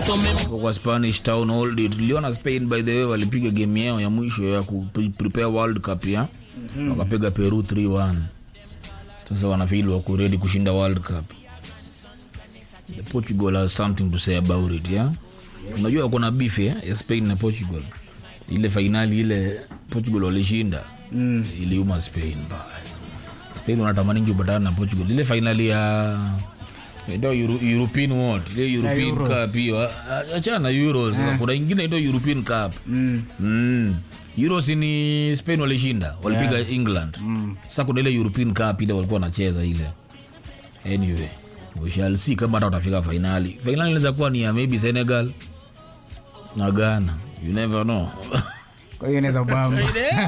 Hapo kwa spanish town hold it tuliona spain by the way walipiga game yao ya mwisho ya ku pre- prepare world cup ya wakapiga peru 3-1 sasa wanafili wako ready kushinda world cup the portugal has something to say about it yeah unajua kuna beef ya, ya spain na portugal ile fainali ile portugal walishinda mm. iliuma spain baya spain wanatamaningi upatana na portugal ile fainali ya ito Euro, european what ile european Euros. cup hiyo a- achana euros sasa kuna ingine ito european cup Mm. mm. euros ni spain walishinda walipiga england sasa kuna ile european cup ile walikuwa wanacheza ile anyway we shall see kama hata watafika fainali fainali inaweza kuwa ni ya maybe senegal na ghana you never know kwa hiyo inaweza bamba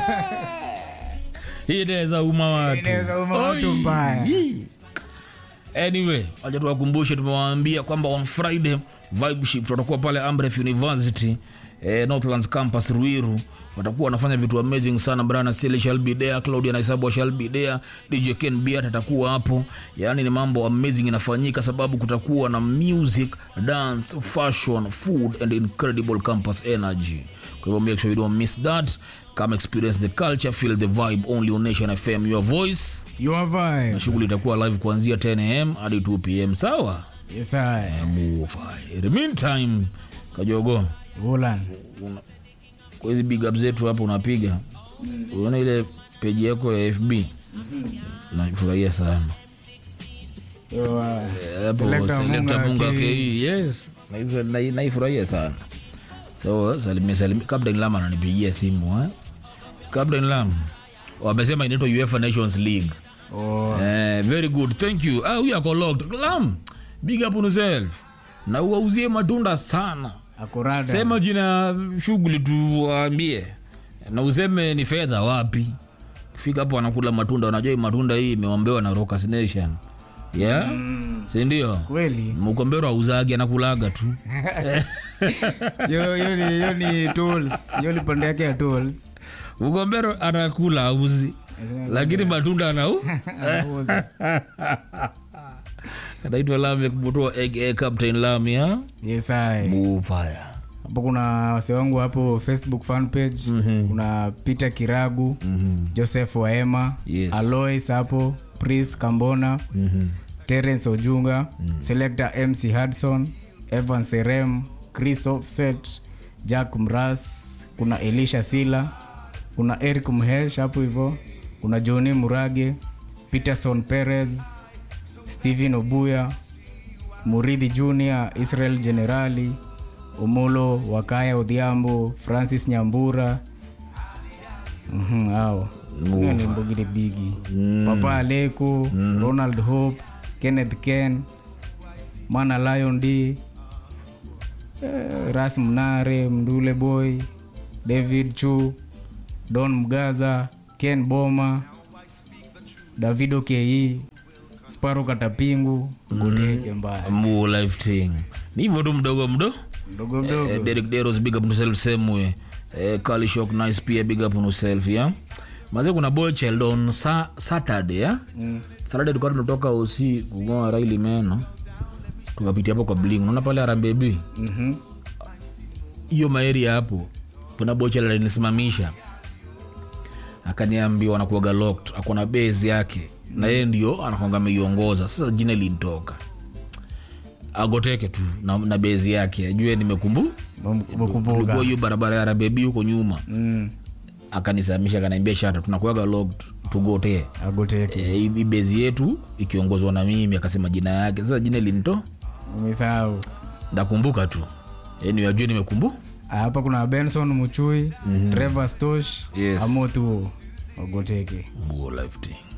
hii inaweza uma watu Inaweza uma watu Oi. mbaya. Yee. anyway wacha tuwakumbushe tumewaambia kwamba on friday vibe shift watakuwa pale amref university eh, northlands campus ruiru watakuwa wanafanya vitu amazing sana brana sili shall be there claudia naisabwa shall be there dj ken biat atakuwa hapo yaani ni mambo amazing inafanyika sababu kutakuwa na music dance fashion food and incredible campus energy kwa hivyo make sure you don't miss that come experience the culture feel the vibe only on nation fm your voice your vibe na shughuli itakuwa live kuanzia 10 am hadi 2 pm sawa yes i Mufai. In the meantime kajogo Ulan una- kwa hizi big up zetu hapo unapiga unaona ile peji yako ya fb nafurahia sana Yo, uh, Eh, hapo Selector Selector Munga Munga K. KE, yes Naifu- nai- naifurahia sana so salimia salimia captain lam ananipigia simu eh? captain lam wamesema inaitwa uefa nations league oh, Eh, very good thank you ah, huyu ako locked lam big up on yourself na uwauzie matunda sana akurada sema jina ya shughuli tuwaambie na useme ni fedha wapi fika hapo wanakula matunda wanajua hii matunda hii imeombewa na Rockers Nation yeah sindio kweli mkombero auzagi anakulaga tu Yo- yo ni- yo ni tools yo ni pande yake ya tools mkombero anakula auzi lakini matunda anau anaitwa lam kubutoa aka captain lam ya yes i bufaya hapo kuna wase wangu hapo facebook fan page kuna peter kiragu joseph waema Yes. alois hapo pris kambona terence ojunga selector mc hudson evan serem chris offset jack mras kuna elisha sila kuna eric mhesh hapo hivo kuna johni murage peterson perez stephen obuya muridhi junior israel generali omolo wakaya odhiambo francis nyambura Mhm, hao Hiyo ni mbugire bigi papa aleko ronald hope kenneth ken mana lion d eh, ras mnare mdule boy david chu don mgaza ken boma davido ke sparo katapingu goteke mbaya mu life thing ni hivyo tu mdogo mdo mdogo mdogo Eh, Derek Deros big up on yourself same way eh, Kali Shock nice pia big up on yourself yeah maze kuna boy child on sa Saturday yeah mm. Saturday tulikuwa tunatoka usi kungoa Raili meno tukapitia hapo kwa bling unaona pale Harambee B Mhm. hiyo maeri hapo kuna boy child alinisimamisha akaniambia wanakuaga locked akona base yake na yeye ndio anakwanga ameiongoza sasa jina lintoka agoteke tu na, na bezi yake ajue nimekumbu Umekumbuka. tulikuwa hiyo barabara ya rabebi huko nyuma Mm, akanisamisha akaniambia shata tunakuaga locked tugotee agoteke e, hii bezi yetu ikiongozwa na mimi akasema jina yake sasa jina linto umesahau ndakumbuka tu yani ajue nimekumbu hapa kuna benson muchui trevor stosh Yes. amotuo agoteke Buo life thing